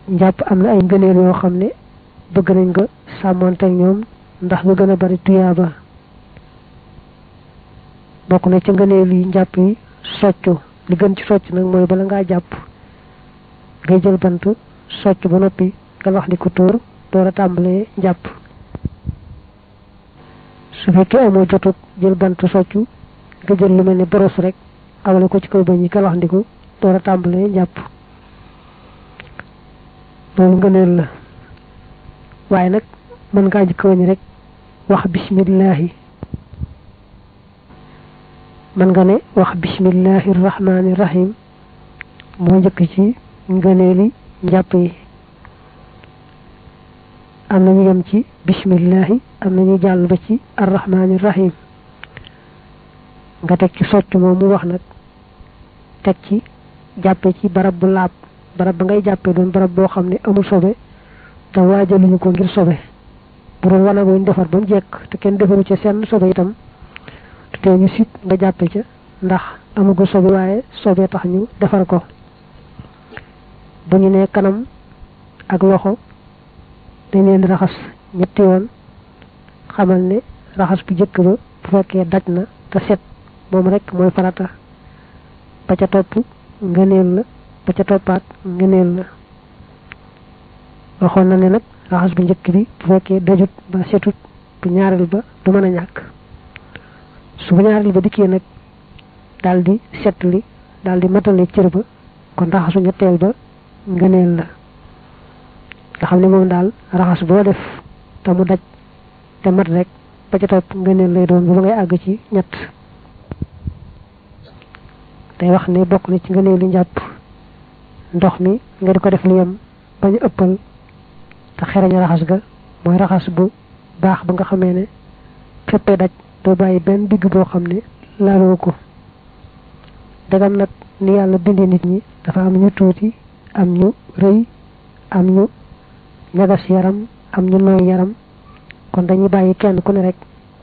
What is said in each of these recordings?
njàpp am na ay ngëneel yoo xam ne bëgg nañ nga sàmmonte ñoom ndax nga gën a bari tuyaaba bokk na ci ngëneel yi njàpp yi soccu li gën ci socc nag mooy bala ngaa jàpp ngay jël bant socc ba noppi nga wax di ko tóor door a tàmbalee njàpp su fekkee amoo jotut jël bant soccu nga jël lu mel ni boros rek awale ko ci kaw bañ yi galax ndiku door a tàmbalee njàpp loolu ngëneel la waaye nag mën ngaa njëkk wañ rek wax bismillahi mën nga ne wax bismillahi rahmaani rahim moo njëkk ci ngëneeli njàpp yi am nañu yem ci bismillahi am nañu jàll ba ci arrahmaani rahim nga teg ci socc moom mu wax nag teg ci jàppe ci barab bu laab barab ba ngay jàppee doon barab boo xam ne amul sobe te waajaluñu ko ngir sobe bu doon wanag wuñ defar ba mu jekk te kenn defaru ca seen sobe itam te ñu sit nga jàppe ca ndax amagul sobe waaye sobe tax ñu defar ko bu ñu nee kanam ak loxo dañ leen di raxas ñetti yoon xamal ne raxas bu jëkk ba bu fekkee daj na te set moom rek mooy farata ba ca topp ngëneel la ba ca toppaat ngëneel la waxoon na ne nag raxas bu njëkk bi bu fekkee dajut ba setut bu ñaareel ba du mën a ñàkk su bu ñaareel ba dikkee nag daal di set li daal di matale cër ba kon raxasu ñetteel ba ngëneel la nga xam ne moom daal raxas boo def te mu daj te mat rek ba ca topp ngëneel lay doon ba ngay àgg ci ñett day wax ne bokk na ci ngëneel li njàpp ndox mi nga di ko def lu yem bañ a ëppal te xereñ raxas ga mooy raxas bu baax ba nga xamee ne féppee daj doo bàyyi benn digg boo xam ne laaloo ko dagam nag ni yàlla bindee nit ñi dafa am ñu tuuti am ñu rëy am ñu ñagas yaram am ñu nooy yaram kon dañuy bàyyi kenn ku ne rek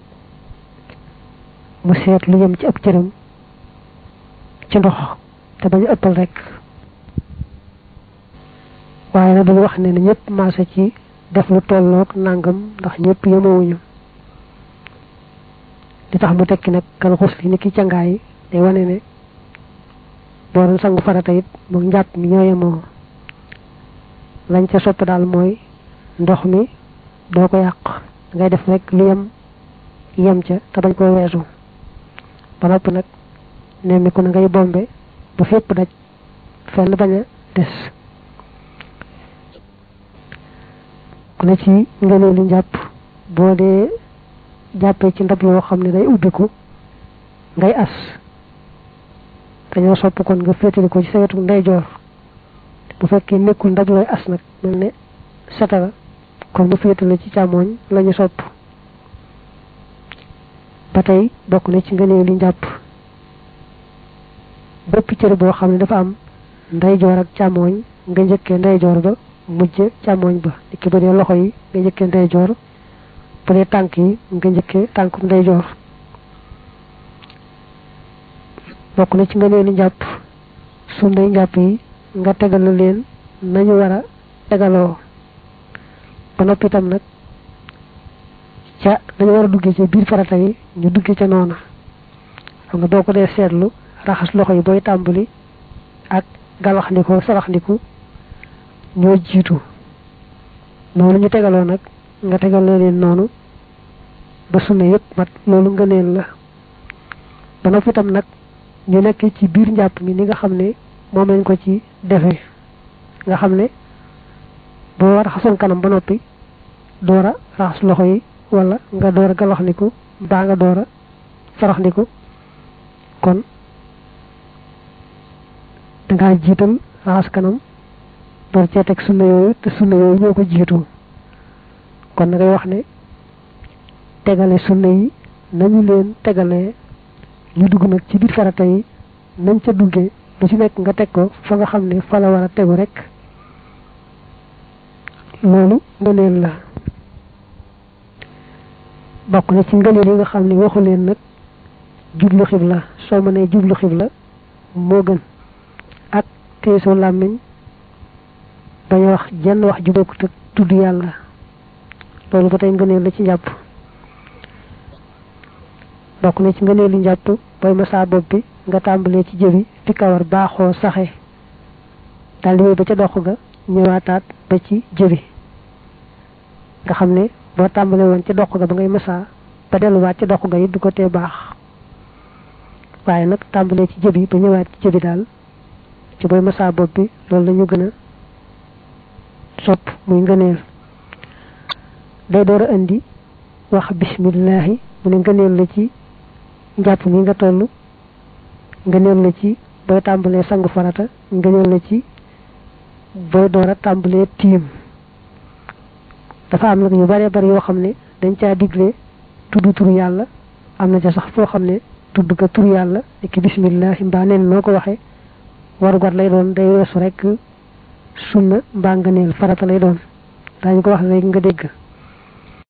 mu seet lu yem ci ab cëram ci ndox te bañ a ëppal rek waaye nag dañu wax ne ne ñëpp maase ci def lu tolloog nangam ndax ñëpp yemawuñu li tax mu tekki nag kal xus li ni ki cangaay day wane ne boo doon sangu farata it moom njàpp mi ñoo yemoo lañ ca sopp daal mooy ndox mi doo ko yàq ngay def rek lu yem yem ca te bañ koo weesu ba noppi nag nemmi ku ne ngay bombe bu fépp daj fenn bañ a des ku ne ci ngëneel li njàpp boo dee jàppee ci ndab yoo xam ne day ubbiku ngay as dañoo sopp kon nga féetali ko ci sa wetu ndeyjoor bu fekkee nekkul ndab looy as nag mel ne satara kon mu féetale ci càmmooñ lañu sopp ba tey bokk na ci ngëneel li njàpp bépp cër boo xam ne dafa am ndeyjoor ak càmmooñ nga njëkkee ndeyjoor ba mujj càmmooñ ba ki ba dee loxo yi nga njëkkee ndeyjoor bu dee tànk yi nga njëkkee tànkum ndeyjoor bokk na ci ngëneel li njàpp sunnay njàpp yi nga tegal leen nañu war a tegaloo ba noppi itam nag ca dañu war a duggee ca biir farata yi ñu duggee ca noona xam nga boo ko dee seetlu raxas loxo yi booy tàmbali ak galaxndiku saraxndiku ñoo jiitu noonu ñu tegaloo nag nga tegal leen noonu ba sunna yëpp mat loolu ngëneel la ba noppi itam nag ñu nekk ci biir njàpp mi ni nga xam ne moom lañ ko ci defee nga xam ne boo raxasoon kanam ba noppi door a raxas loxo yi wala nga door a galaxndiku baa nga door a saraxndiku kon dangaa jiital raxas kanam door cee teg sunna yooyu te sunna yooyu ñoo ko jiitu kon na ngay wax ne tegale sunna yi nañu leen tegalee ñu dugg nag ci biir farata yi nañ ca duggee lu ci nekk nga teg ko fa nga xam ne fa la war a tegu rek loolu ngëneel la bokk na ci ngëneel yi nga xam ne waxu leen nag jublu xibla soo mënee jublu xibla moo gën ak téye soo làmmiñ bañ wax jenn wax ju bokkut ak tudd yàlla loolu ba tey ngëneel la ci njàpp bokk na ci ngëneelu njàpp booy masaa bopp bi nga tàmbalee ci jëbi fi kawar baaxoo saxe daal di ba ca dox ga ñëwaataat ba ci jëbi nga xam ne boo tàmbalee woon ca dox ga ba ngay masaa ba delluwaat ca dox ga it du ko tee baax waaye nag tàmbalee ci jëbi ba ñëwaat ci jëbi daal ci booy masaa bopp bi loolu la ñu gën a sopp muy ngëneel day door a indi wax bismillahi mu ne ngëneel la ci njàpp mi nga toll ngëneel la ci booy tàmbalee sangu farata ngëneel la ci booy door a tàmbalee tiim dafa am nag yu bare bari yoo xam ne dañ caa digle tudd tur yàlla am na ca sax foo xam ne tudd ka tur yàlla ki bismillahi mbaa neen noo ko waxee warugar lay doon day weesu rek sunna mbaa ngëneel farata lay doon daañu ko wax léegi nga dégg